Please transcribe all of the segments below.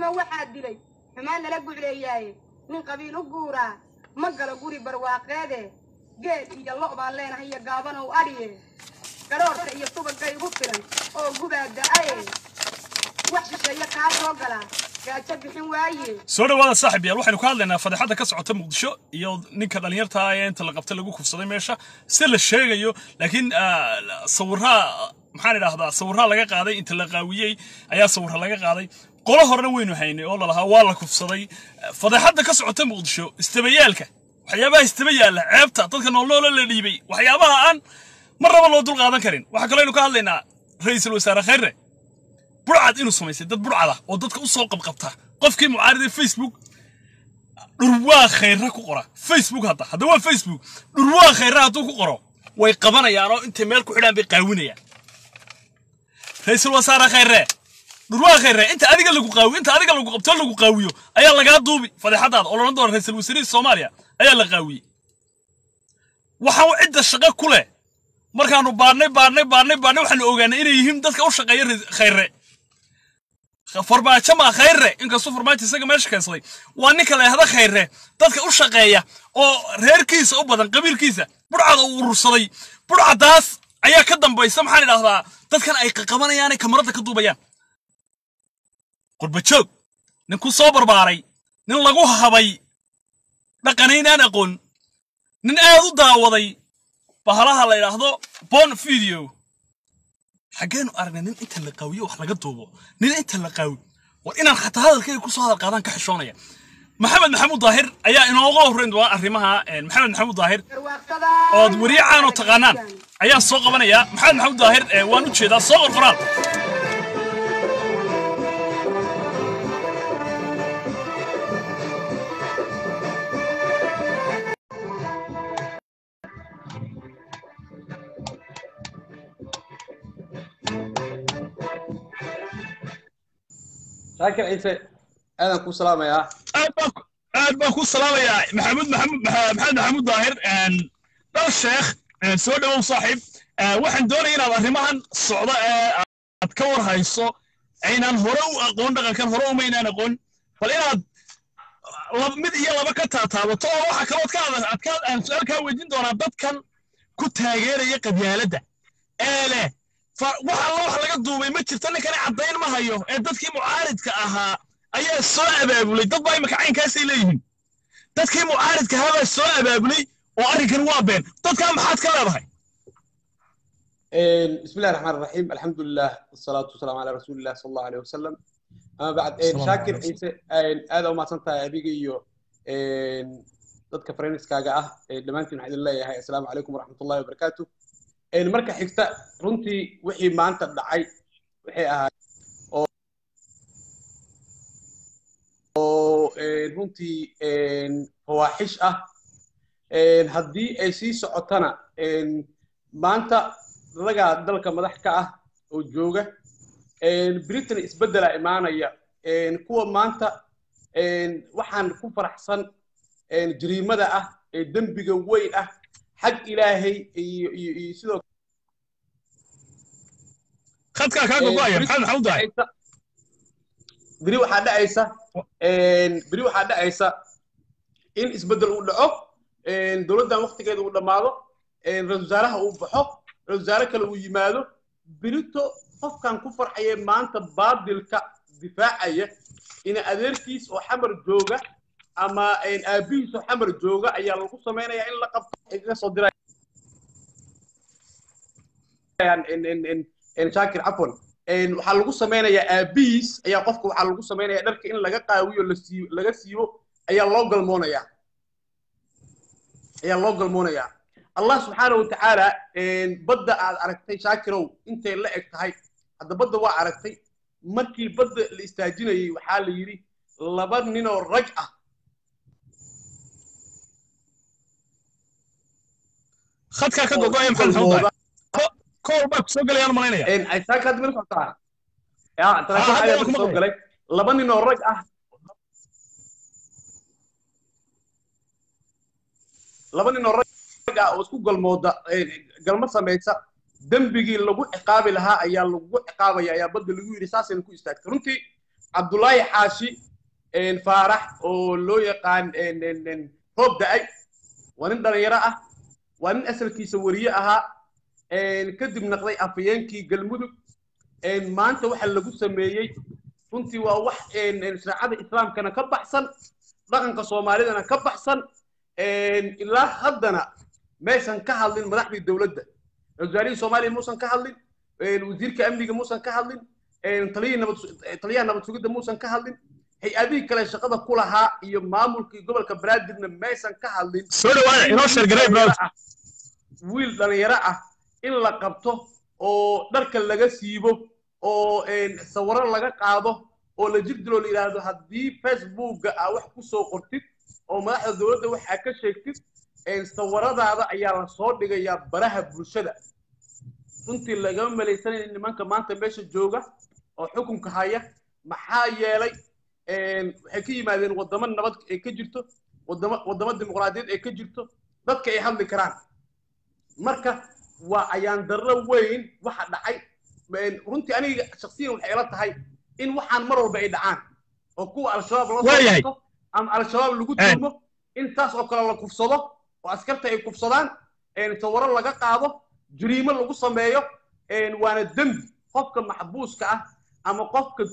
qarannimo waxaa dilay xumaan nala gucleeyaaye nin qabiil u guuraa ma galo guri barwaaqeede geel iyo lo' baan leenahay iyo gaabanow adhiye gadhoorka iyo subagay igu filan oo gubaa da'aye wax shisheeye kaa soo galaa gaajo bixin waaye soo dhawaada saaxib yaal waxaynu ka hadlaynaa fadeexadda ka socota muqdisho iyo ninka dhallinyarta ah ee inta la qabtay lagu kufsaday meesha si la sheegayo laakiin ah, sawirraa maxaan idhaahdaa sawirraa laga qaaday inta la qaawiyey ayaa sawirra laga qaaday qolo horena weynu haynay oo lalahaa waa la kufsaday fadeexadda ka socota muqdisho istabayaalka waxyaabaha istaba yaalla ceebta dadka noolnoola la dhiibay waxyaabaha aan mar raba loo dul qaadan karin waxaa kaloo aynu ka hadlaynaa ra'iisul wasaare khayre burcad inuu samaysay dad burcada oo dadka u soo qabqabta qofkii mucaarida facebook dhurwaa khayra ku qora facebook hadda hadda waa facebook dhurwaa khayra hadduu ku qoro way qabanayaan oo intay meel ku xidhaan bay qaawinayaan ra'iisul wasaare khayre dhurwaa khayre inta adiga lagu qaawiyo inta adiga lagu qabto lagu qaawiyo ayaa lagaa duubi fadeexadaada oo loodhan doona ra'iisul wasaarihi soomaaliya ayaa la qaawiyey waxaan cidda shaqo ku leh markaanu baadhnay baadhnay baadhnay baadhnay waxaanu ogaanay inay yihiin dadka u shaqeeya Ra- khayre farmaajo maa khayre inkastuu farmaajo isaga meesha keensaday waa ninka la yahda khayre dadka u shaqeeya oo reerkiisa u badan qabiilkiisa burcada uu urursaday burcadaas ayaa ka dambaysa maxaan idhahdaa dadkan ay qaqabanayaan kamaradda ka duubayaan qurbajoog nin ku soo barbaaray nin lagu habay dhaqanaynaan aqoon nin aad u daawaday bahalaha la yidhaahdo bon video xaggeenu aragnay nin inta la qaawiyo wax laga duubo nin inta la qaawi war inaan xataa hadalkayga kusoo hadal qaadaan ka xishoonaya maxamed maxamuud daahir ayaa inooga horreyn doona arrimaha een, maxamed maxamuud daahir barwaaqsadaa ood weriye caan oo taqaanaan ayaa soo qabanaya maxamed maxamuud daahir ee, waan u jeedaa soo qor qoraal shaakir ciise aadan kuu salaamayaa aad baan ku- aad baan ku salaamayaa maxamuud maxamuud Maxa- maxamed maxamuud daahir een, dhal sheekh een, soo dhawow saaxiib Ee, waxaan doonaya inaad arrimahan socda ee aad ka war hayso aynaan hore u aqoon dhaqankan hore umaynaan aqoon bal inaad lab- mid iyo laba ka taataabato oo waxa kalood ka hadla- aad ka aan su-aal kaa weydiin doonaa dadkan ku taageeraya qabyaaladda ee leh fa- wax alla wax laga duubay ma jirto ninkani caddayn ma hayo ee dadkii mucaaridka ahaa ayaa soo abaabulay dad baa imika caynkaasay leeyihiin dadkii mucaaridka ahaa baa soo abaabulay oo arrinkan waa been dadkaa maxaad ka leedahay بسم الله الرحمن الرحيم الحمد لله والصلاة والسلام على رسول الله صلى الله عليه وسلم أما بعد السلام شاكر عليكم. عيسى هذا وما سنتا أبيك إيو dadka fareniskaaga ah dhammaantiin waxaan idin leeyahay assalaamu calaykum waraxmatullahi wabarakaatu marka xigta runtii wixii maanta dhacay waxay ahaay oo oo runtii fawaaxish ah haddii ay sii socotana maanta ragaa dalka madax ka ah oo jooga britain isbeddela imaanaya kuwa maanta waxaan ku faraxsan jariimada ah ee dembiga weyn ah xag ilaahay iyo iyo iyo sidoo khadkaa kaa gogo'aya maxamed maxamuud daahir beri waxaa dhacaysa beri waxaa dhacaysa in isbeddel uu dhaco dowladdan waktigeeda uu dhammaado ra-isul wasaaraha uu baxo ra-isul wasaare kale uu yimaado berito qofkan ku farxaya maanta baadilka difaacaya ina adeerkiis oo xamar jooga ama aabihiis oo xamar jooga ayaa lagu samaynayaa in la qabto ay kaga soo dirayaan shaakir cafwan waxaa lagu samaynayaa aabihiis ayaa qofka waxaa lagu samaynayaa dharka in laga qaawiyo lasii laga siibo ayaa loo galmoonayaa ayaa loo galmoonayaa allah subxaana wa tacaala badda aad aragtay shaakirow intay la eg tahay hadda badda waa aragtay markii badda la istaajinayey waxaa la yidhi laba ninoo rag ah khadkaa ka gogo'aya maxamed maxamuud daahir kool baa kusoo gelayaan malaynaya shaakir hadda mala socotaa ya telefoon hadda ayaa waan ku soo maqlaya. galay laba ninoo rag ah laba ninoo rag ah oo isku galmooda galmo samaysa dembigii lagu ciqaabi lahaa ayaa lagu ciqaabaya ayaa badda lagu yidhi saasayna ku istaagtay runtii cabdullaahi xaashi faarax oo loo yaqaan roob da'ay waa nin dhalinyaro ah waa nin asalkiisa weriye ahaa kadib naqday afayeenkii galmudug maanta waxa lagu sameeyey runtii waa wax shareecada islaamkana ka baxsan dhaqanka soomaalidana ka baxsan ilaa haddana meeshan ka hadlin madaxdii dowladda wasaarihii soomaaliya muusan ka hadlin wasiirka amniga muusan ka hadlin taliyaha nabad sugidda muusan ka hadlin hay-adihii kale shaqada ku lahaa iyo maamulkii gobolka banaadirna maysan ka hadlin soo dhawaada inoo sheergaray wiil dhalinyaro ah in la qabto oo dharka laga siibo oo sawiro laga qaado oo la jir diloo la yidhaahdo haddii facebookga aa wax ku soo qortid oo madaxda dowladda waxaa ka sheegtid sawiradaada ayaa la soo dhigayaa baraha bulshada runtii lagama malaysanaya nimanka maanta meesha jooga oo xukunka haya maxaa yeelay waxay ka yimaadeen waddamo nabad ay ka jirto waddamo waddamo dimuqraadiyeed ay ka jirto dadka ay hadli karaan marka waa ayaan darro weyn waxa dhacay runtii aniga shaksiyan waxay ila tahay in waxaan mar walba ay dhacaan oo kuwa al-shabaab la soo ama al-shabaab lagu tuumo in taas oo kale la kufsado oo askarta ay kufsadaan sawiro laga qaado jariimo lagu sameeyo waana dembi qofka maxbuuska ah ama qofka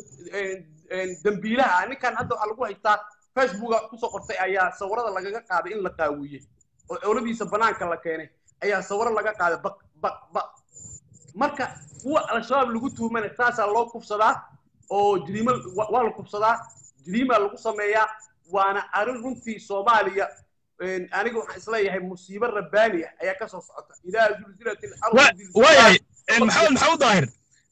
dembiilaha ah ninkan hadda waxaa lagu haystaa facebooka kusoo qortay ayaa sawirada lagaga qaaday in la qaawiyey oo cowladiisa banaanka la keenay ayaa sawiro laga qaaday baq baq baq marka kuwa al-shabaab lagu tuhmana saasaa loo kufsadaa oo jiriimo waa la kufsadaa jiriimaa lagu sameeyaa waana arrin runtii soomaaliya aniga waxaan isleeyahay musiibo rabbaani ah ayaa ka soo socota idaa zulzilat waayahay maxamed maxamed daahir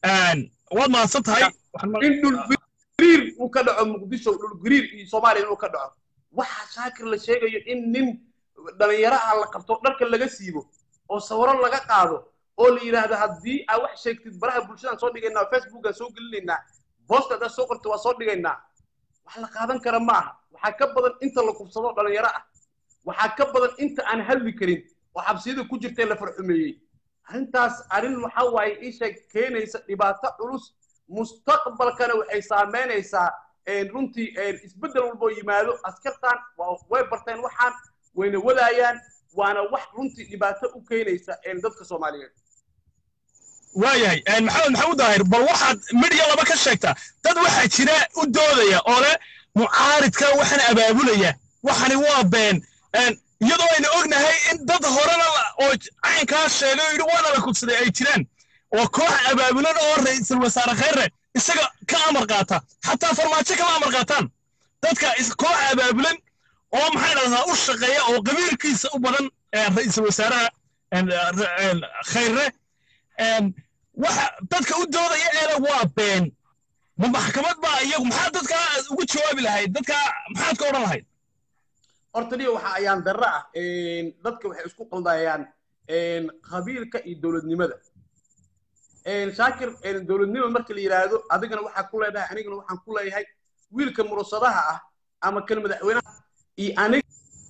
waad mahadsan tahay in dhulgariir uu ka dhaco muqdisho dhulgariir iyo soomaaliya inuu ka dhaco waxaa shaakir la sheegayo in nin dhalinyaro ah la qabto dharka laga siibo oo sawiro laga qaado oo la yidhaahdo haddii aa wax sheegtid baraha bulshadaan soo dhigaynaa facebookaan soo gelinaynaa boosta haddaad soo qortid waa soo dhigaynaa wax la qaadan kara ma aha waxaa ka badan inta la kufsado dhalinyaro ah waxaa ka badan inta aan hadli karin oo xabsiyada ku jirta la farxumeeyey arrintaas arrin waxa waaye isha keenaysa dhibaato culus mustaqbalkana waxay saameynaysaa runtii isbeddel walboo yimaado askartan way barteen waxaan wayna wadaayaan waana wax runtii dhibaato u keenaysa dadka soomaaliyeed waayahay maxamed maxamuud daahir bal waxaad midya laba ka sheegtaa dad waxaa jira u doodaya oo leh mucaaridka waxaan abaabulaya waxani waa been iyadoo aynu ognahay in dad horena oo caynkaa sheegay oo yidhi waana la kufsaday ay jiraan oo koox abaabulan oo ra'iisul wasaare khayre isaga ka amar qaata xataa farmaajo kama amar qaataan dadka koox abaabulan oo maxay dhahdaa u shaqeeya oo qabiilkiisa u badan ra'iisul wasaaraha khayre waxa dadka u doodaya eele waa been ma maxkamad baa iyagu maxaa dadka ugu jawaabi lahayd dadka maxaad ka odhan lahayd horta dhiga waxa ayaan darro ah dadka waxay isku qaldayaan qabiilka iyo dowladnimada shaakir dowladnimo marka la yidhaahdo adigana waxaa ku leedahay anigana waxaan ku leeyahay wiilka murasadaha ah ama kan madaxweynaha iyo aniga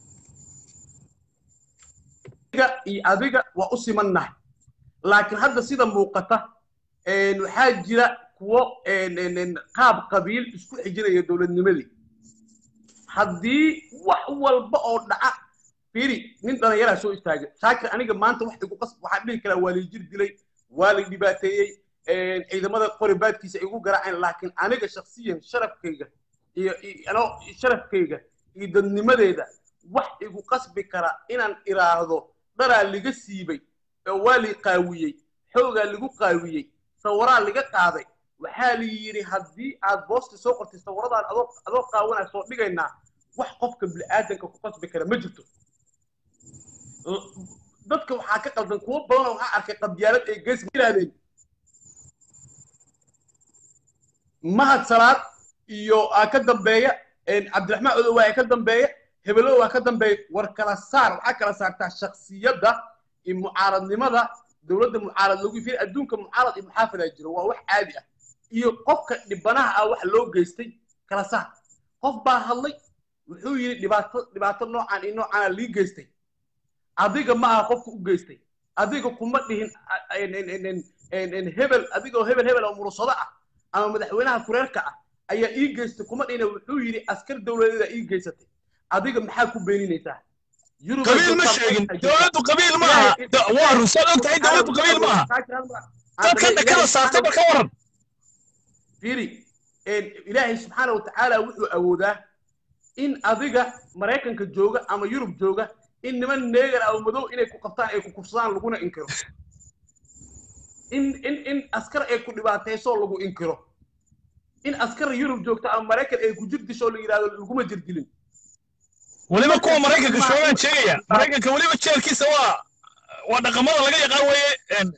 iyo adiga waa u simannahay laakiin hadda sida muuqata waxaa jira kuwo qaab qabiil isku xijinaya dowladnimadii haddii wax walba oo dhaca firi nin dhallinyaraa soo istaagay shaakir aniga maanta wax igu qas waxaan dhihi karaa waa lay jir dilay waa lay dhibaateeyey ciidamada qoribaadkiisa igu garaaceen laakiin aniga shaksiyan sharafkayga iyo anoo sharafkayga iyo dadnimadeeda wax igu qasbi kara inaan iraahdo dharaa liga siibay oo waa lay qaawiyey xoogaa lagu qaawiyey sawaraa liga qaaday waxaa la yidhi haddii aad boosta soo qortay sawaradaan adoo adoo qaawanaa soo dhigaynaa wax qofka bini'aadanka ku qasbi kara ma jirto dadka waxaa ka qaldan kuwo badanoo waxaa arkay qabyaalad ay gees yidhahdeen mahad salaad iyo aa ka dambeeya cabdiraxmaan odow waa ka dambeeya hebelo waa ka dambeeya war kala saar waxaa kala saartaa shaksiyadda iyo mucaaradnimada dowladda mucaarad lagu fiir adduunka mucaarad iyo muxaafadaa jiro waa wax caadi ah iyo qofka dhibanaha ah wax loo geystay kala saar qof baa hadlay wuxuu yidhi dhibaato dhibaato noocaan iyo noocaana lii geystay adiga ma aha qofka u geystay adiga kuma dhihin hebel adigoo hebel hebel oo murusado ah ama madaxweynaha kureerka ah ayaa ii geystay kuma dhina wuxuu yidhi askar dowladeeda ii geysatay adiga maxaa ku beeninaysaa Yurub qabiil ma sheegin dowladdu qabiil ma aha Da- waa rusaad og tahay dowladdu qabiil ma aha dadka dhakada saartay marka waran fiiri ilaahay subxaana wa tacaala wuxuu awoodaa in adiga maraykanka jooga ama yurub jooga in niman neegar ah oo madow inay ku qabtaan ay ku kufsadaan laguna inkiro in in in askar ay ku dhibaatayso lagu inkiro in askar yurub joogta ama maraykan ay ku jir disho la yidhahdo laguma jir dilin weliba kuwa maraykanka joogaan sheegaya maraykanka weliba jeelkiisa waa waa dhaqamada laga yaqaan weeye een,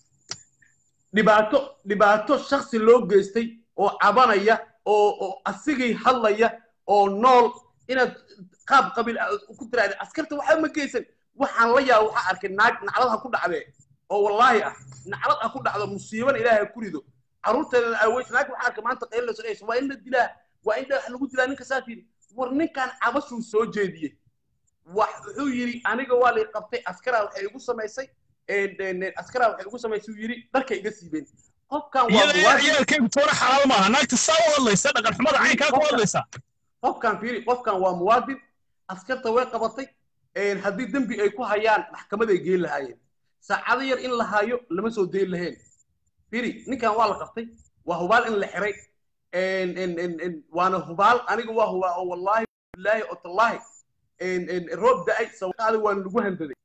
dhibaato dhibaato shaksi loo geystay oo cabanaya oo oo asigay hadlaya oo nool inaad qaab qabiil ah ku tiraahda askarta waxba ma geysan waxaan la yaaba waxaa arkay naag naclad ha ku dhacdee oo wallaahi ah naclad ha ku dhacdo musiibana ilaahay ha ku rido carruurteedana aaweys naag waxaa arkay maanta qaylinayso dhehayso waa in la dilaa waa in dhagax lagu dilaa ninka saas yidhi war ninkan cabashuu soo jeediyey wax wuxuu yidhi aniga waa lay qabtay askaraa waxay igu samaysay een, een, een, askaraa waxay igu samaysay uu yidhi dharka iga siibeen qofkan waa iyada muwaadin ciyaalkaygu toona xalaal maaha naagta saa u hadlaysa dhaqan xumada caynkaa ku hadlaysa qofkan fiiri qofkan waa muwaadin askarta way qabatay een, haddii dembi ay ku hayaan maxkamaday geen lahaayeen saacado yar in la hayo lama soo dayn laheen fiiri ninkan waa la qabtay waa hubaal in la xiray een, een, een, een, waana hubaal aniga waa hubaa oo wallaahi bilaahi oo tallaahi een, een, roob da'ay sawaqaada waana lagu handaday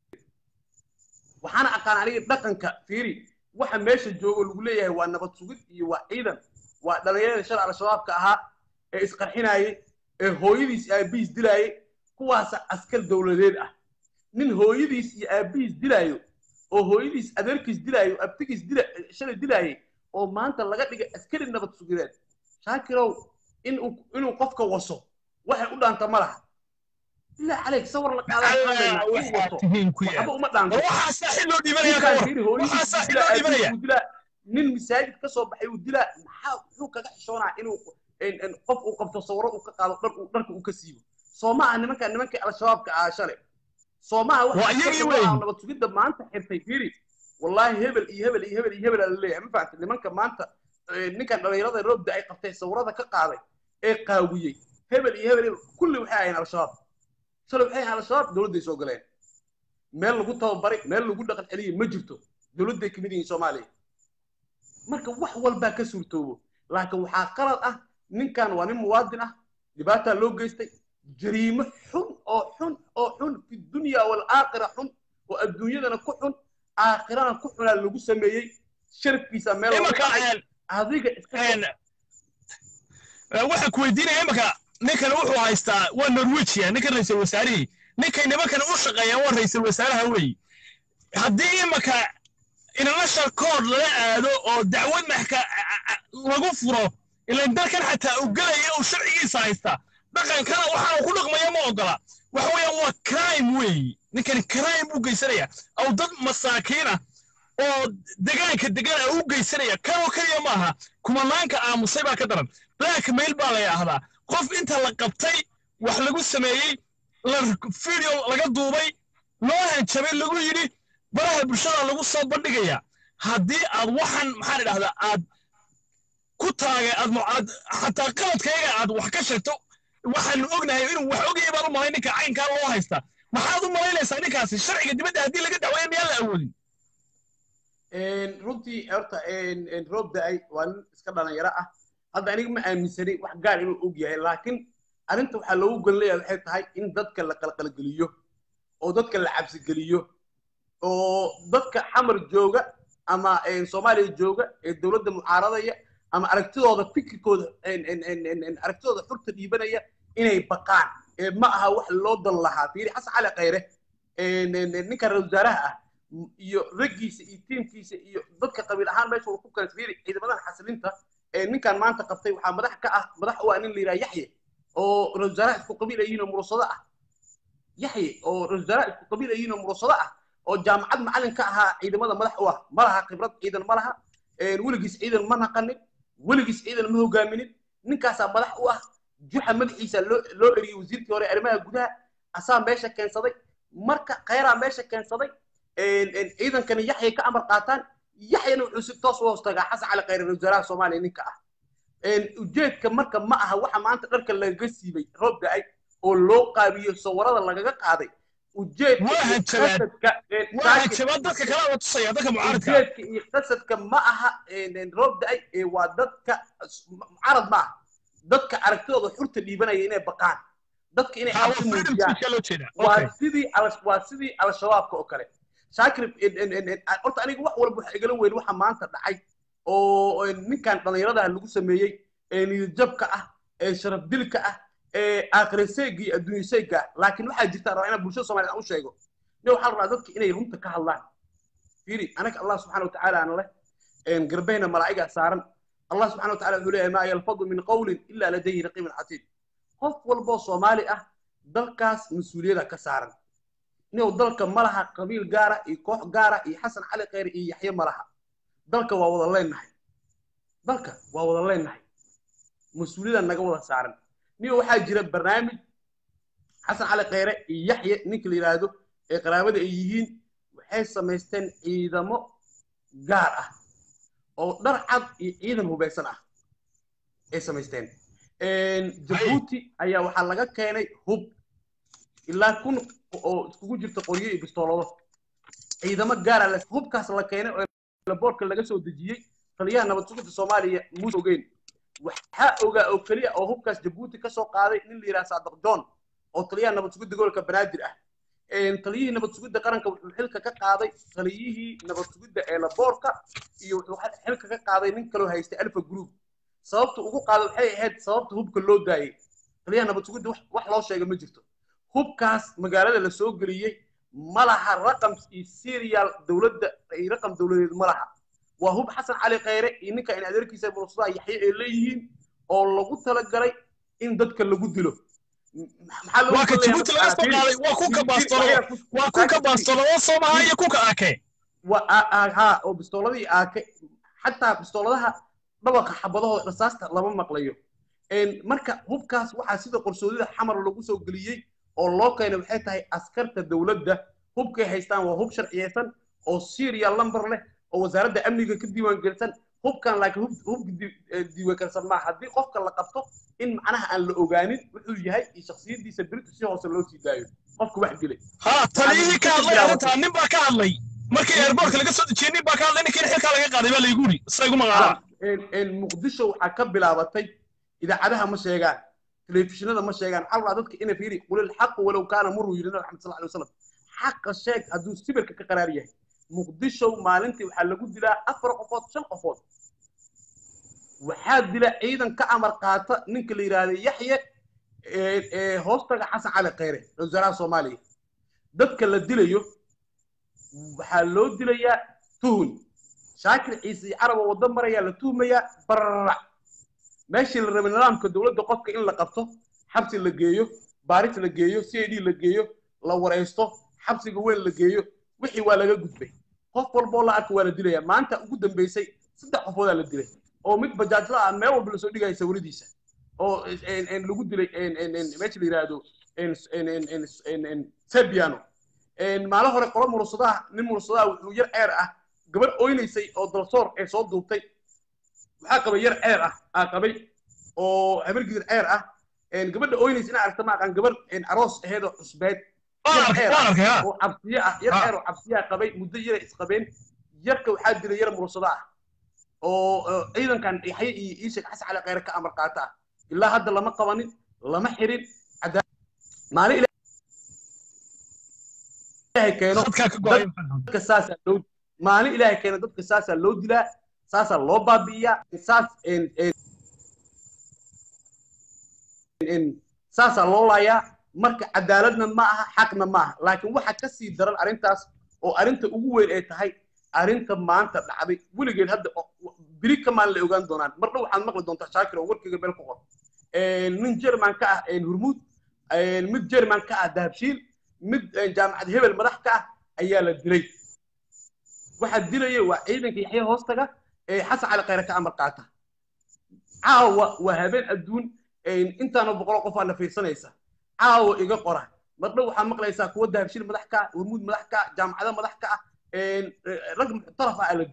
waxaana aqaan aniga dhaqanka fiiri waxa meesha joogo lagu leeyahay waa nabad sugid iyo waa ciidan waa dhalinyarada shalay al-shabaabka ahaa ee isqarxinaayey ee hooyadiis iyo aabihiis dilaayey kuwaasa askar dowladeed ah nin hooyadiis iyo aabihiis dilaayo oo hooyadiis adeerkiis dilaayo abtigiis dila shalay dilaayey oo maanta laga dhigay askari nabad sugideed shaakirow inuu inuu qofka waso waxay u dhaanta ma laha bilaa caleyk sawir la qaadaan Allah waxaa tihiin ku waxba yaal uma dhaanto war waxaa saaxib loo dhiibanaya ka war waxaa saaxib loo dhiibanaya dilaa nin masaajid ka soo baxay uu dilaa maxaa wuxuu kaga xishoonaa inuu in- in qof uu qabto sawiro uu ka qaado dhar uu dharka uu ka siibo soo ma aha nimanka nimankii al-shabaabka ahaa shalay soo ma aha Waa iyagii askarta weyn. ah nabad sugidda maanta xirtay fiiri wallaahi hebel iyo hebel iyo hebel iyo hebel aa laleeyahay ma fahamtay nimanka maanta eh, ninkan dhalinyarada roobda ay qabtay sawirada ka qaaday ee qaawiyey hebel iyo hebel iyo- kulli waxay ahayn al-shabaab shalay waxay ahayn al-shabaab dowladday soo galeen meel lagu tababaray meel lagu dhaqan celiyey ma jirto dowladday kamid yihiin soomaaliya marka wax walbaa ka suurtoobo laakiin waxaa qalad ah ninkan waa nin muwaadin ah dhibaataa loo geystay jariimo xun oo xun oo xun fi dunya walaakhira xun oo adduunyadana ku xun aakhirana ku xunaa lagu sameeyey sharafkiisa meel lagu imanka dhacay een, adiga iska een, ee, waxaan ku weydiinaya imanka ninkan wuxuu haystaa waa norwegia ninkan ra'iisul wasaarihii ninkay nimankan u shaqeeyaan waa ra'iisul wasaaraha weeye haddii imanka international court lala aado oo dacwad maxka lagu furo ilan dalkan xataa uu gelaya uu sharcigiisa haysta dhaqankana waxaanu ku dhaqmaya ma ogola waxa weeyaan waa crime weeye ninkani crime buu geysanaya aw dad masaakiina oo degaanka degan ah u geysanaya kanoo keliya maaha kumanaanka aamusay baa ka daran blackmail baa la yidhaahdaa qof inta la qabtay wax lagu sameeyey la video laga duubay loo hanjabay lagu yidhi baraha bulshada lagu soo bandhigaya haddii aad waxan maxaan idhahdaa aad ku taagay aad mu- aad xataa qaladkayga aad wax ka sheegto waxaanu ognahay inuu wax ogayay baan u malay ninka caynkaa loo haysta maxaad u malaynaysaa ninkaasi sharciga dibadda haddii laga dacweeyo miyaan la awoodin Een, runtii horta een, een, roob da'ay waa nin iska dhalinyaro ah hadda aniga ma aaminsanay wax gaar inuu og yahay laakiin arrinta waxaa loogu golleeyaa waxay tahay in dadka la qalqalgeliyo oo dadka la cabsigeliyo oo dadka xamar jooga ama een, soomaaliya jooga ee dowladda mucaaradaya ama aragtidooda fikirkooda een, een, een, een, een, aragtidooda xurta dhiibanaya inay baqaan ee ma aha wax loo dan lahaa fiiri xasan cali khayre een, een, een, ninka ra wasaaraha ah iyo raggiisa iyo tiimkiisa iyo dadka qabiil ahaan meesha uu ku kala fiiri ciidamadan xasilinta ee ninkan maanta qabtay waxaa madax ka ah madax u ah nin la yidhaha yaxye oo ra wasaaraha isku qabiil ayihiin oo murusado ah yaxye oo ra wasaaraha isku qabiil ayihiin oo murusado ah oo jaamacad macalin ka ahaa ciidamada madax u ah ma laha khibrad ciidan ma laha een, weligiis ciidan ma naqanin weligiis ciidan ma hogaaminin ninkaasaa madax u ah juxa madaxiisa loo loo eriyey wasiirkii hore arrimaha gudaha asaa meesha keensaday marka khayraa meesha keensaday een, een, ciidankani yaxyay ka amar qaataan yaxyana wuxuu si toos u hoostagaa xasan cali khayre ra wasaaraha soomaaliya ninka ah ujeedka marka ma aha waxa maanta dharka lagaga siibay roob da-ay oo loo qaabiyo sawirada lagaga qaaday ujeedka Waa iyo hanjabaad. qasadka ee waa saakir- hanjabaad dadka kale la tusaya dadka mucaaradka ujeedka iyo qasadka ma aha een, roob da-ay ee waa dadka mucaarad ma aha dadka aragtidooda xurta dhiibanaya inay baqaan dadka inay Ha, waa cabsi freedom muujiyaan speech loo jeeda okay waa sidii al- waa sidii al-shabaabka oo kale shaakir en- en- en- en- horta aniga wax walba waxa igala weyn waxa maanta dhacay oo en, ninkan dhallinyaradaha lagu sameeyey ee niyadjabka ah ee sharaf dilka ah ee aakhiriseyga iyo adduunyaseyga ah laakiin waxaa jirta rabaa inaan bulshada soomaaliyed aan u sheego ne waxaa la rabaa dadka inay runta ka hadlaan fiiri anaga allah subxaana watacaala aan leh en, garbehna malaa'igaa saaran allah subxaana watacaala wuxuu leeyahay maa yalfadu min qawlin ilaa ladayhi raqiibun catiid qof walboo soomaali ah dalkaas mas-uuliyada ka saaran inuu dalka ma laha qabiil gaara iyo koox gaara iyo xasan cali kheyr iyo yaxye ma laha dalka waa wada leenahay dalka waa wada leenahay mas-uuliyada naga wada saaran niyo waxaa jira barnaamij xasan cali kheyre iyo yaxye ninka la yidhaahdo ee qaraabada ay yihiin waxay samaysteen ciidamo gaar ah oo dhar cad iyo ciidan hubeysan ah ay samaysteen jabuuti ayaa waxaa laga keenay hub ilaa kun oo iskugu jirta qoryo iyo bistoolado ciidamo gaara la hubkaas la keenay oo boorka laga soo dejiyey taliyaha nabad sugidda soomaaliya muuse ogeyn waxaa ogaa oo keliya oo hubkaas jabuuti ka soo qaaday nin la yidhaha saadaq john oo taliyaha nabad sugidda gobolka banaadir ah taliyihii nabad sugidda qaranka wuxuu xilka ka qaaday taliyihii nabad sugidda ee laboorka iyo wuxuu xilka ka qaaday nin kaloo haystay alfa group sababta ugu qaaday waxay ahayd sababta hubka loo daayey taliyaha nabad sugidda wax loo sheega ma jirto hubkaas magaalada la soo geliyey ma laha raqam iyo serial dowladda iyo raqam dowladeed ma laha waa hub xasan cali kheyre iyo ninka in adeerkiisa mursadaha yaxye ay leeyihiin oo lagu talagalay in dadka lagu dilo waa ka jabuuti laga soo qaaday waa kunka baastolo waa kunka baastolo oo soomaha iyo kunka ake ha oo bistooladii aake xataa bistooladaha dhabaqa xabadahooda rasaasta lama maqlayo marka hubkaas waxaa sida qorsoodida xamar lagu soo geliyey oo loo keenay waxay tahay askarta dowladda hubkay haystaan waa hub sharciyeysan oo serial number leh oo wasaaradda amniga ka diiwaangelisan hubkan laakiin hubka diiwaangelsan maaha haddii qofka la qabto in macnaha aan la ogaanin wuxuu yahay iyo shaksiyadiisa beritu si hoose loo sii daayo qofka wax dilay ha taliyihii ka hadlay arrintaa nin baa ka hadlay markii airbortka laga soo dejiyey nin baa ka hadlay ninkii xilkaa laga qaaday baa laygu yidhi say gu maqaalaan muqdisho waxaa ka bilaabatay idaacadaha ma sheegaan telefishinada ma sheegaan waxaa rabaa dadka ina fiiri qulil xaqu walow kaana muruu yidhi nabi maxamed sal alay wasalam xaqa sheeg hadduu sibirka ka qaraar yahay muqdisho maalintii waxaa lagu dilaa afar qofood shan qofood waxaa dila ciidan ka amar qaata ninka la yidhaahda yaxye ee hoostaga xasan cali kheyre wasaaraha soomaaliya dadka la dilayo waxaa loo dilayaa tuhun shaakir ciise iyo carab oo waddo marayaa la tuhmayaa bararac meeshii la rabay nidaamka dowladda qofka in la qabto xabsi la geeyo baaris la geeyo c i d la geeyo la waraysto xabsiga weyn la geeyo wixii waa laga gudbay qof walboo la arka waa la dilaya maanta ugu dambeysay saddex qofoodaa la dilay oo mid bajaajla ah meel walba lasoo dhigaya sawiradiisa oo lagu dilay meesha la yidhaahdo sebiano maalin hore qolo mursadaha nin mursadaha wuxuu yar ceer ah gabar oynaysay oo dalsoor ee soo duubtay waxaa qabay yar ceer ah aa qabay oo habar gidir ceer ah gabadha oynaysay ina aragta maaqan gabar aroos aheed oo cusbeed oo cabsiye ah yar ceer oo cabsiyaa qabay muddo yara isqabeen yarka waxaa dilay yar mursada ah oo ciidankan yaxye iyo iishak xasan cali kheyre ka amar qaata ah ilaa hadda lama qabanin lama xirin maalin ilaahay keeno dadka saasaa loo maalin ilaahay keeno dadka saasaa loo dilaa saasaa loo baabi'iyaa saas saasaa loo laayaa marka cadaaladna ma aha xaqna ma aha laakiin waxa ka sii daran arrintaas oo arrinta ugu weyn ay tahay arrinta maanta dhacday weligeed hadda biri ka maalin la ogaan doonaan marna waxaad maqli doontaa shaakir oo warkayga meel ku qor nin jerman ka ah hurmuud mid jerman ka ah dahabshiil mid jaamacad hebel madax ka ah ayaa la dilay waxaa dilaya waa ciidanka yaxye hoostaga ee xasan cali kheyre ka amar qaata caawa waa habeen adduun intaana boqolo qof aa la fiirsanaysa caawa iga qora marna waxaa maqlaysaa kuwa dahabshiil madax ka ah hurmuud madax ka ah jaamacado madax ka ah rag muxtaraf ah la dilay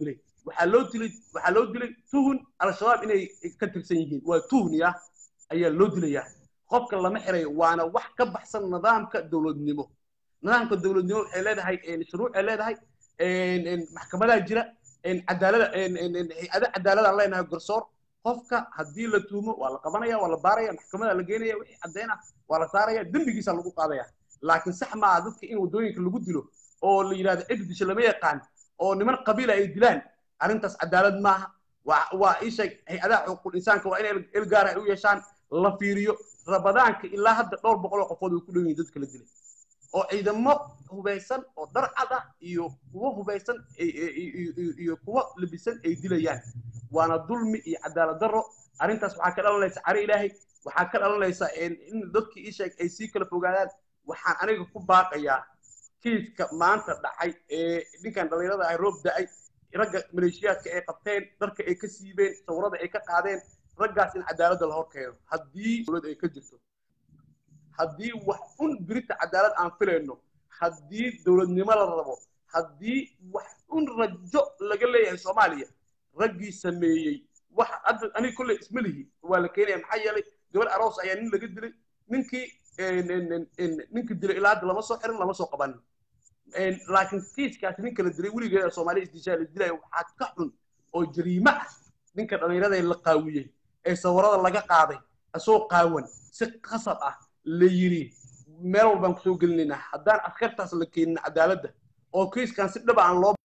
waxaa loo dilay waxaa loo dilay tuhun al-shabaab inay ka tirsan yihiin waa tuhniya ayaa loo dilayaa qofka lama xirayo waana wax ka baxsan nidaamka dowladnimo nidaamka dowladnimo waxay leedahay shuruucay leedahay maxkamadaha jira cadaalada hay-ada cadaaladaan leenahay garsoor qofka haddii la tuumo waa la qabanaya waa la baaraya maxkamada la geenaya wixii caddayn ah waa la saaraya dembigiisa lagu qaadaya laakiin sax maaha dadka in waddooyinka lagu dilo oo la yidhahdo cid disho lama yaqaan oo niman qabiila ay dilaan arrintaas cadaalad maaha waa waa isheeg hay-adaha xuquuqul insaanka waa inay il gaar ah u yeeshaan la fiiriyo rabadaanka ilaa hadda dhowr boqol oo qofood way ku dhow yihiin dadka la dilay oo ciidamo hubaysan oo dhar cad ah iyo kuwo hubaysan iyo kuwo labisan ay dilayaan waana dulmi iyo cadaalad darro arrintaas waxaa ka dhalanaysa cari ilaahay waxaa ka dhalanaysa in dadkii isheeg ay sii kala fogaadaan waxaan aniga ku baaqayaa kiiska maanta dhacay ee ninkan dhallinyarada ay roob da'ay ragga maleeshiyaadka ay qabteen dharka ay ka siibeen sawirada ay ka qaadeen raggaas in cadaaladda la hor keeno haddii dowlad ay ka jirto haddii wax un birita cadaalad aan filayno haddii dowladnimo la rabo haddii wax un rajo laga leeyahay soomaaliya raggii sameeyey wax hadda aniga kolley isma lihi waa la keenaya maxaa yeelay gabadh aroos ayaa nin laga dilay ninkii ninkii dilay ilaa hadda lama soo xirin lama soo qabanin laakiin kiiskaasi ninka la dilay weligeeda soomaaliya isdishaa la dilaya waxaa ka xun oo jariimo ah ninka dhallinyarada la qaawiyey ee sawirada laga qaaday asoo qaawan si qasab ah la yiri meel walbaan kusoo gelinaynaa haddaan askartaas la keenin cadaaladda oo kiiskan si dhaba aan loo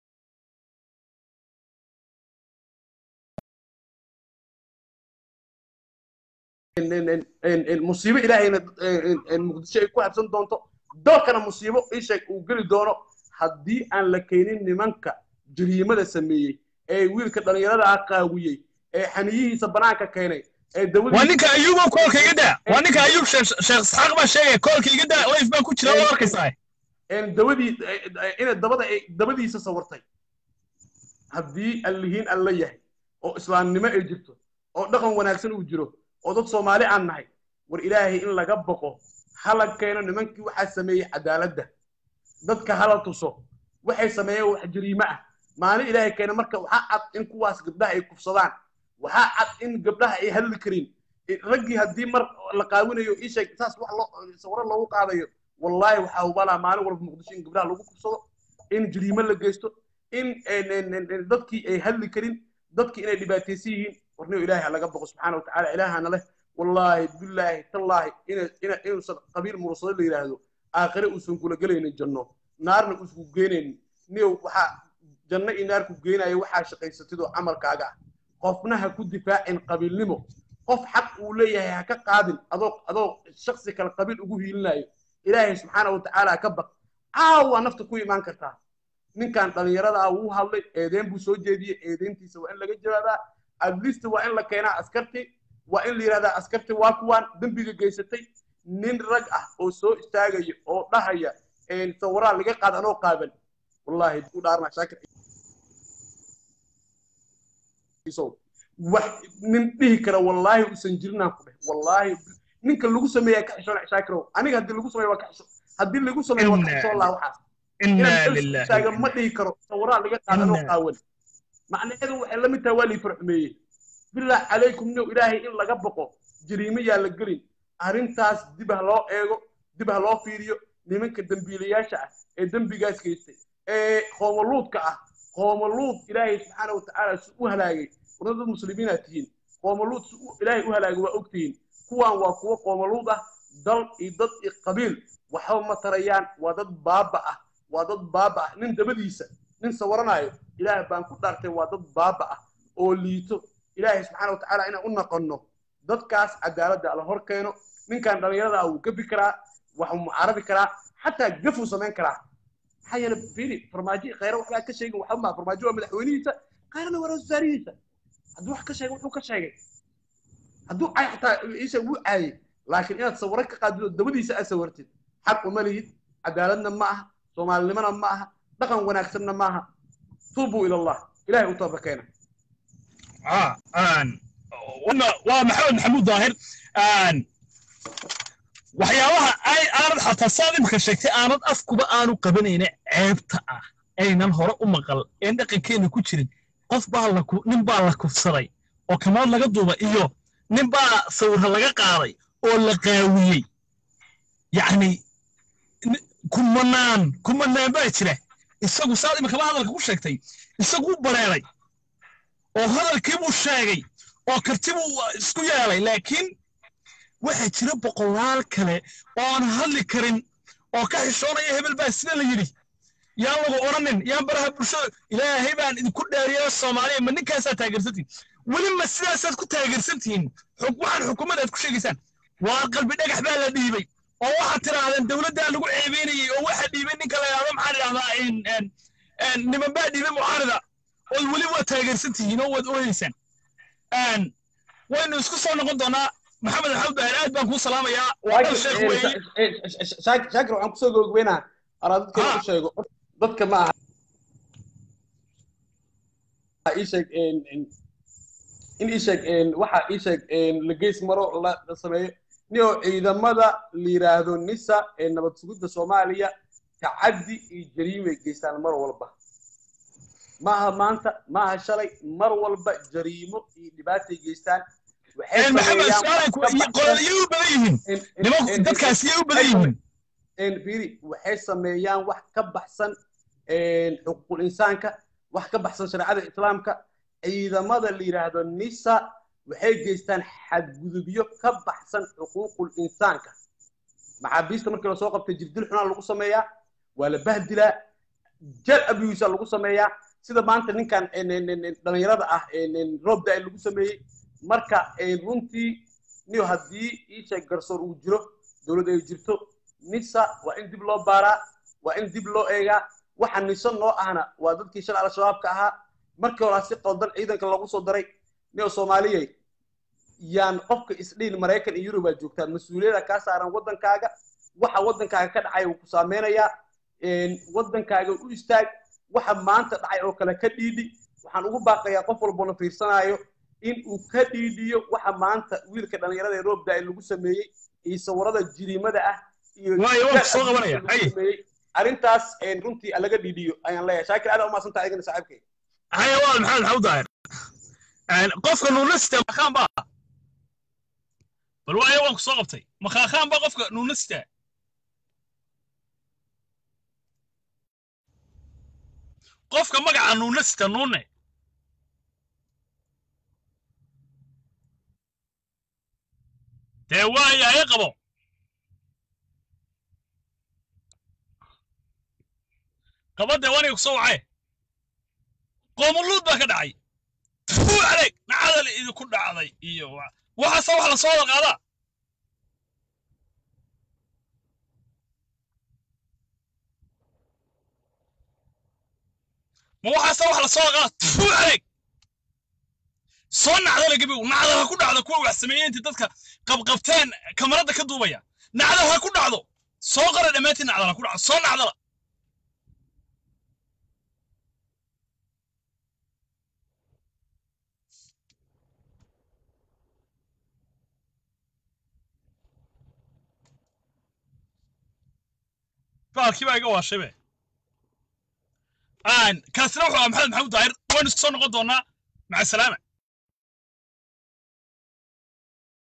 musiibo ilaahayna muqdisho ay ku habsan doonto dalkana musiibo isheeg uu geli doono haddii aan la keenin nimanka jariimada sameeyey ee wiilka dhallinyarada ah qaawiyey ee xaniyihiisa banaanka keenay waa ninka ayuub oo koolka iga daa waa ninka ayuub sheekh isxaaq baa sheegaya koolka iga daa life baan ku jira oo arkaysaa dabadii ina dabada dabadiisa sawirtay haddii allihiin alla yahay oo islaamnimo ay jirto oo dhaqan wanaagsan uu jiro oo dad soomaali aan nahay war ilaahay in laga boqo hala keeno nimankii waxaa sameeyey cadaaladda dadka hala tuso waxay sameeyeen wax jariimo ah maalin ilaahay keena marka waxaa cad in kuwaas gabdhaha ay kufsadaan waxaa cad in gabdhaha ay hadli karin raggii haddii mar la qaawinayo isheeg saas wax loo sawiro loogu qaadayo wallaahi waxaa hubalaa maalin walba muqdisho in gabdhaha lagu kufsado in jariimo la geysto in dadkii ay hadli karin dadkii inay dhibaataysan yihiin warniyo ilaahay laga boqo subxaana watacaala ilaahana leh wallaahi billaahi tallaahi inuusan qabiil mursado la yidhaahdo aakhire uusan kula gelaynin janno naarna uusan ku geenaynin niyow waxaa janno iyo naar ku geenaya waxaa shaqaysatidoo camalkaaga ah qofna ha ku difaacin qabiilnimo qof xaq uu leeyahay ha ka qaadin adoo adoo shaksi kale qabiil ugu hiilinayo ilaahay subxaana watacaala ha ka baq caawa nafta ku imaan kartaa ninkan dhallinyarada ah wuu hadlay eedeyn buu soo jeediyey eedeyntiisa waa in laga jawaabaa adlista waa in la keenaa askarti waa in la yidhahdaa askarti waa kuwaan dembiga geysatay nin rag ah oo soo istaagaya oo dhahaya sawiraa laga qaada anoo qaaban wallaahi ku dhaarnaa shaakir wax nin dhihi kara wallaahi usan jirinaan ku dheh wallaahi ninka lagu sameeyaa ka xishoon shaakirow aniga haddii lagu sameeyo waa ka xisho haddii lagu sameeyo waa ka xishoon laha waxaas inaan taaga ma dhihi karo sawiraa laga qaada anoo qaawan macnaheedu waxay la mid tahay waa lii farxumeeyey billah calaykum new ilaahay in laga boqo jariimo yaa la gelin arrintaas dib ha loo eego dib ha loo fiiriyo nimanka dembiilayaasha ah ee dembigaas geystay ee qoomaluudka ah qoomaluud ilaahay subxaana watacaala si u halaagay warna dad muslimiinaad tihiin qoomaluud si ilaahay u halaagay waa ogtihiin kuwaan waa kuwo qoomaluud ah dal iyo dad iyo qabiil waxba ma tarayaan waa dad baaba ah waa dad baaba ah nin dabadiisa nin sawaranayo ilaah baan ku dhaartay waa dad baaba ah oo liito ilaahay subxaana watacaala inaan u naqonno dadkaas cadaaladda la hor keeno ninkan dhallinyarada ah wuu gabi karaa waxuu mucaarabi karaa xataa gafuu samayn karaa maxaa yeele fiiri farmaajo khayra waxbaa ka sheegin waxba maa farmaajo waa madaxweynihiisa khayrana waa wasaarihiisa hadduu wax ka sheegay wuxuu ka sheegay hadduu cay xataa isa wuu caayey laakiin inaad sawiro ka qaadido dabadiisa aad sawirtid xaq uma lihid cadaaladna ma aha soomaalinimona ma aha dhaqan wanaagsanna ma aha tuubuu ila allah ilahay u tooba keena waa maxamed maxamuud daahir waxyaabaha ay aanad xataa saad imika sheegtay aanad afkuba aanu qabanayna ceebta ah aynan hore u maqal een dhaqankeenna ku jirin qof baa la ku nin baa la kufsaday oo kamaad laga duuba iyo nin baa sawirra laga qaaday oo la qaawiyey yacni ni- kumanaan kumanaan baa jira isagu saad imikaba hadalka ku sheegtay isagu u bareeray oo hadalkii buu sheegay oo karti buu isku yeelay laakiin waxaa jira boqolaal kale oo aan hadli karin oo ka xishoonaya hebel baa sida la yidhi yaan lagu odhanin yaan baraha bulshada ilaahay baan idinku dheeriya soomaaliya ma ninkaasaa taageersantihin weli ma sidaasaad ku taageersantihiin xuk- waxaan xukuumad aad ku sheegaysaan waa qalbi dhagax baa la dhiibay oo waxaad tidhaahdeen dowladdaa lagu ceebeynayey oo waxaa dhiibay ninka la yidhahdo maxaa idhahdaa in- in- in niman baa dhiibay mucaarida oo weli waa taageersantihiin oo waad ooyeysaan Een, waynu isku soo noqon doonaa maxamed axmed bahir aad baan kuu salaamayaa waa dal sheekh weeye shaakir waxaan kusoo gogweynaa anaa dadka Ah. u sheego dadka ma aha ii sheeg in in- in ii sheeg in waxa ii sheeg in la geys maro la la sameeyo nio ciidamada la yiraahdo nisa ee nabad sugidda soomaaliya tacaddi iyo jariimay geystaan mar walba maaha maanta maaha shalay mar walba jariimo iyo dhibaatay geystaan waxay Een, maxamed sameeyaan su-aalan ku wax ka baxsan- qololiyay u badan yihiin in- in- nimanku in- dadkaas yay u badan yihiin een biri waxay sameeyaan wax ka baxsan een xuquuqul insaanka wax ka baxsan shareecada islaamka ciidamada la yiraahdo nisa waxay geystaan xadgudubyo ka baxsan xuquuqul insaanka maxaabiista markii lasoo qabtay jirdil xunaa lagu sameeyaa waa la bahdilaa jal abuusa lagu sameeyaa sida maanta ninkan een, een, een, een, dhalinyarada ah een, een, roobda ay lagu sameeyey marka een, runtii niyo haddii iisheeg garsoor uu jiro dowlad ay jirto nisa waa in dib loo baaraa waa in dib loo eegaa waxa niso noo ahna waa dadkii shalay al-shabaabka ahaa markii horaa si qaldan ciidanka lagu soo daray niyo soomaaliyey yaan qofka isdhihin maraykan iyo yurub aad joogtaan mas-uuliyada kaa saaran waddankaaga waxa waddankaaga ka dhacay wuu ku saameynayaa een, waddankaaga u istaag waxa maanta dhacay oo kale ka dhiidhi waxaan ugu baaqayaa qof walbona fiirsanaayo in uu ka dhiidhiyo waxa maanta wiilka dhallinyarada ee roobda ay lagu sameeyey iyo sawirada jiriimada ah iyo Waayo, waan ku soo jal qabanaya. lagu Hay. sameeyey. arrintaas een, runtii laga dhiidhiyo ayaan leeyahay shaakir aad umaasan tahay adigana saaxiibkay haya waa maxamed maxamed daahir Een, qofka nuunasta makhaan baa bal waayo waan ku soo qabtay makhaakhaan baa qofka nuunasta qofka magaca nuunasta nuune dee waaya ay qabo qabadee waniga ku soo wacay qoomuluud baa ka dhacay fuu adeeg nacadal idinku dhacday iyo wa- waxaase wax la soo wada qaadaa ma waxaase wax la soo wada qaadaa fuu adeeg soo nacdala gebigu nacdal ha ku dhacdo kuwa wax sameeyey intii dadka qabqabteen kamarada ka duubaya nacdal ha ku dhacdo soo qara dhammaantiin nacdal ha ku dhacdo soo nacdala baalkii baa iga waashabe aan kaasina wuxuu ahaa maxamed maxamuud daahir waynu isku soo noqon doonaa maca salaama